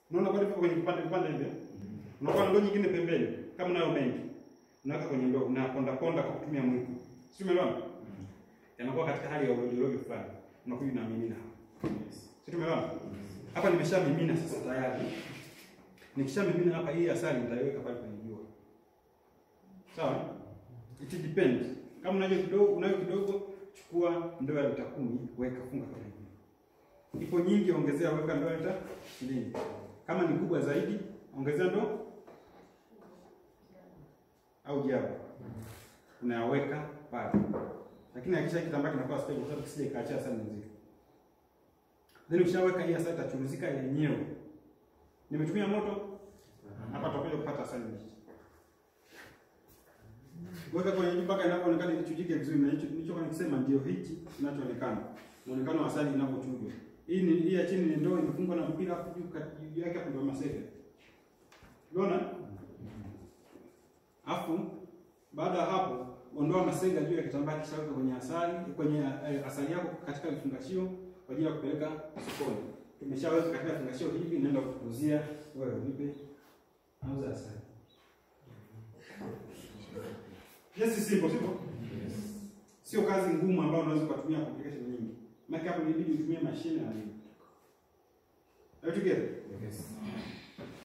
Unaona bado viko kwenye vipande vipande hivyo. Unakuwa na ndoo nyingine pembeni kama unayo mengi. Unaweka kwenye ndoo na ponda ponda kwa kutumia mwiko. Si umeelewa? Yanakuwa katika hali ya urojo fulani. Unakuja na mimina hapa. Si tumeelewa? Hapa nimeshamimina sasa tayari. Nikishamimina hapa hii asali nitaiweka pale kwenye jua. Sawa? It depends. Kama unayo kidogo, unayo kidogo, chukua ndoo ya lita kumi, weka funga kama hivi. Ipo nyingi, ongezea, weka ndoo ya lita ishirini. Kama ni kubwa zaidi, ongezea ndoo au jaba, unayaweka pale, lakini hakisha kitambaa kinakuwa stable, kwa sababu kisije ikaachia asali nzito. Then ukishaweka hii asali itachuruzika yenyewe. Nimetumia moto hapa, tutakuja kupata asali mbichi. Weka kwenye juu mpaka inapoonekana ikichujike vizuri, na hicho nilichokuwa nikisema ndio hichi kinachoonekana, muonekano wa asali inavyochujwa. Hii ni hii ya chini ni ndoo imefungwa na mpira hapo juu kati- juu yake hapo ndio masega. Unaona? Afu baada ya hapo ondoa masega juu ya kitambaa kisha weka kwenye asali kwenye eh, asali yako katika vifungashio kwa ajili ya kupeleka sokoni. Tumeshaweka katika vifungashio hivi, naenda kukuzia wewe unipe nauza asali. Yes, simple, simple. Sio kazi ngumu ambayo unaweza kutumia complication nyingi. Maana hapo inabidi utumie mashine na nini. Are you together?